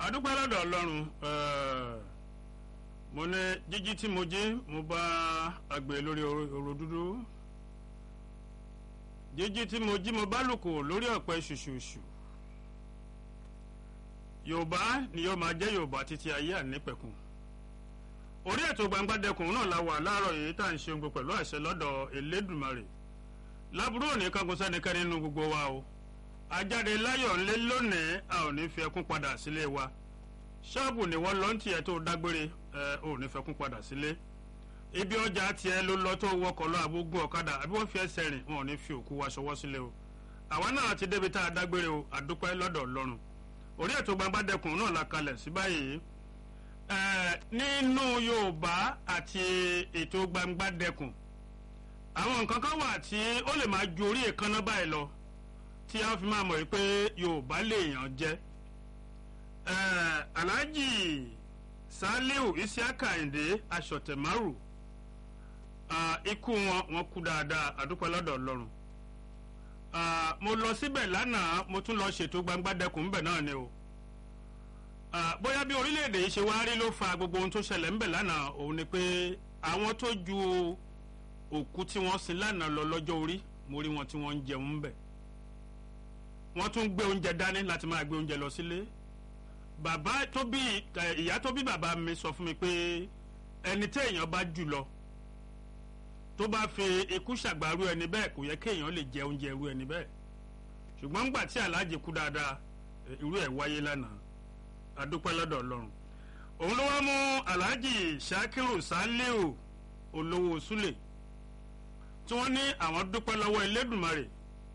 àdúpẹ́ lọ́dọ̀ ọlọ́run eh, mo ní jíjí tí mo jí mo bá àgbẹ̀ lórí òrò dúdú jíjí tí mo jí mo bá lùkò lórí ọ̀pẹ ṣùṣùṣù yorùbá ni yóò máa jẹ́ yorùbá títí ayé ànípẹ̀kun orí ètò gbangbadẹkùn náà la wà láàárọ̀ yìí tá à ń ṣe gbogbo pẹ̀lú àṣẹ lọ́dọ̀ elédùmarè lábúrò ní kankan sẹ́nikẹ́ni nínú gbogbo wa o ajáde láyọ̀ ńlẹ́ lónìí a ò ní fi ẹkún padà sílé wa ṣọ́ọ̀bù ni wọ́n lọ ń tiẹ̀ tó dágbére ẹ ò ní fẹkún padà sílé ibi ọjà tiẹ̀ ló lọ tó wọkọ̀ lọ àbógun ọ̀kadà àbí wọ́n fi ẹsẹ̀ rìn wọn ò ní fi òkú wa ṣọwọ́ sílé o àwa náà ti débi tá a dágbére o àdúpẹ́ lọ́dọ̀ ọlọ́run orí ètò gbangbadẹkùn náà la kalẹ̀ sí báyìí ẹ nínú yorùbá àti ètò gbangbadẹkùn àwọn nǹkan kan wà tí ó lè máa ju orí èékánná báyìí lọ tí a fi máa mọ̀ pé yorùbá lèèyàn jẹ́ alhaji saliu isiaka ayinde asọ̀tẹ̀márù ikú wọn wọn kú dáadáa àdúpẹ́ lọ́dọ̀ ọlọ́run mo lọ síbẹ̀ lánàá mo tún lọ ṣètò gbangbadẹkùn ńbẹ̀ náà ni o bóyá bí orílẹ̀-èdè yìí ṣe wá rí ló fa gbogbo ohun tó ṣẹlẹ̀ ńbẹ̀ lánàá òun ni pé àwọn tó ju òkú tí wọ́n sin lánàá lọ lọ́jọ́ orí mo rí wọn tí wọ́n ń jẹun ńbẹ̀ wọ́n tún gbé oúnjẹ dání láti máa gbé oúnjẹ lọ sílé bàbá tó bí ìyá tó bí bàbá mi sọ fún mi pé ẹni tí èèyàn bá jù lọ tó bá fi ikú ṣàgbárù ẹni bẹ́ẹ̀ kò yẹ kéèyàn lè jẹ oúnjẹ irú ẹni bẹ́ẹ̀ ṣùgbọ́n ńgbà tí aláàjì kú dáadáa irú ẹ̀ wáyé lánàá adúpẹ́ lọ́dọ̀ ọlọ́run òun ló wá mú aláàjì sakiru saliu olówó súlè tí wọ́n ní àwọn dúpẹ́ lọ́wọ́ elédùnmarè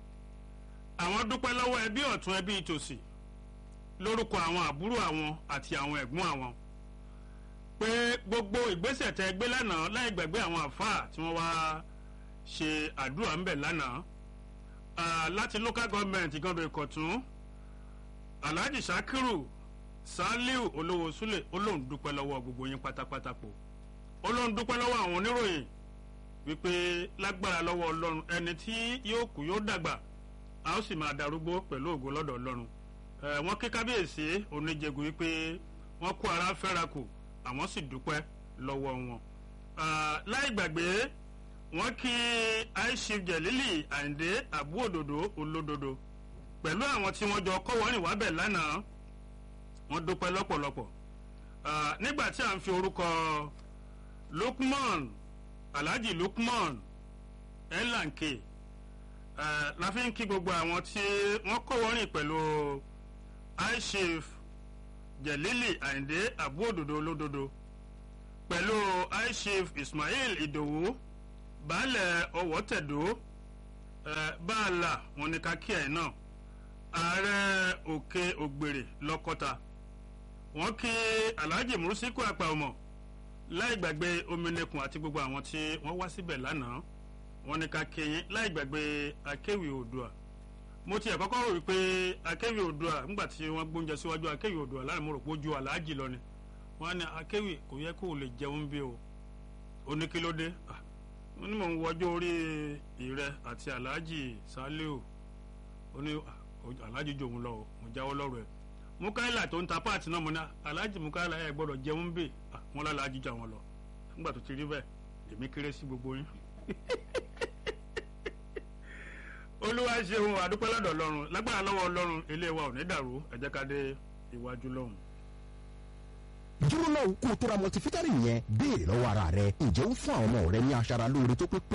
àwọn dúpẹ́ lọ́wọ́ ẹbí ọ̀tún ẹbí tòsì lórúkọ àwọn àbúrò àwọn àti àwọn ẹ̀gbọ́n àwọn pé gbogbo ìgbésẹ̀ tẹ gbé lánàá láì gbàgbé àwọn àfáà tí wọ́n wá ṣe àdúrà ńbẹ̀ lánàá láti local government ìgànnà ìkọ̀tún alhaji sakiru saliu olówó súlẹ̀ olóhùn dúpẹ́ lọ́wọ́ gbogbo yín pátápátá po olóhùn dúpẹ́ lọ́wọ́ àwọn oníròyìn wípé lágbára lọ́wọ́ ọlọ́run ẹni tí yóò kú yóò dàgbà a ó sì máa darúgbó pẹ̀lú ògo lọ́dọ̀ ọlọ́run wọ́n kí kábíyèsí oníjẹ̀gùn wípé wọ́n kó ara fẹ́ra kù àwọn sì dúpẹ́ lọ́wọ́ wọn. láì gbàgbé wọ́n kí aishif jẹ̀lílì àyìndé àbú òdòdó olódodo pẹ̀lú àwọn tí wọ́n jọ kọ́wọ́rìn wábẹ̀ lánàá wọ́n dúpẹ́ lọ́pọ̀lọpọ̀. nígbà tí à ń fi orúkọ lukman alhaji lukman elanke Uh, la fi ń kí gbogbo àwọn tí wọ́n kọ́wọ́rìn pẹ̀lú aishif jelili ayinde abu òdòdó olódodo pẹ̀lú aishif ismail ìdòwú baálẹ̀ ọwọ́tẹ̀dó báàlà wọn ni ká kí ẹ̀ náà ààrẹ òkè ògbèrè lọ́kọ́ta wọ́n kí alhaji murusiku àpàọmọ láì gbàgbé ominekun àti gbogbo àwọn tí wọ́n wá síbẹ̀ lánàá wọ́n ní ká kéyìn láì gbàgbé akéwì oòdùà mo tiẹ̀ kọ́kọ́ rò wípé akéwì oòdùà nígbà tí wọ́n gbóúnjẹ síwájú akéwì oòdùà láì mo rò pé ó ju aláàjì lọ ni wọ́n á ní akéwì kò yẹ kó o lè jẹun bí o oníkílódé wọ́n ní mò ń wọjọ́ orí ìrẹ àti aláàjì sálíù ó ní aláàjì jòun lọ o mo jáwọ́ lọ́rọ̀ ẹ̀ mukaila tó ń ta páàtì náà mo ní aláàjì mukaila ẹ̀ gbọ́dọ̀ jẹun bí wọ́n lálàájì jà wọn lọ nígbà tó ti rí bẹ́ẹ̀ èmi kéré sí gbogbo yín olúwa ṣeun àdúpẹ́ lọ́dọ̀ ọlọ́run lágbára lọ́wọ́ ọlọ́run ilé wa ò ní dàrú ẹ jẹ́ ká dé iwájú lọ́hùn. dúró náà kó o tóra multivitamin yẹn béèrè lọ́wọ́ ara rẹ ǹjẹ́ ó fún àwọn ọmọ rẹ ní aṣara lóore tó pé pé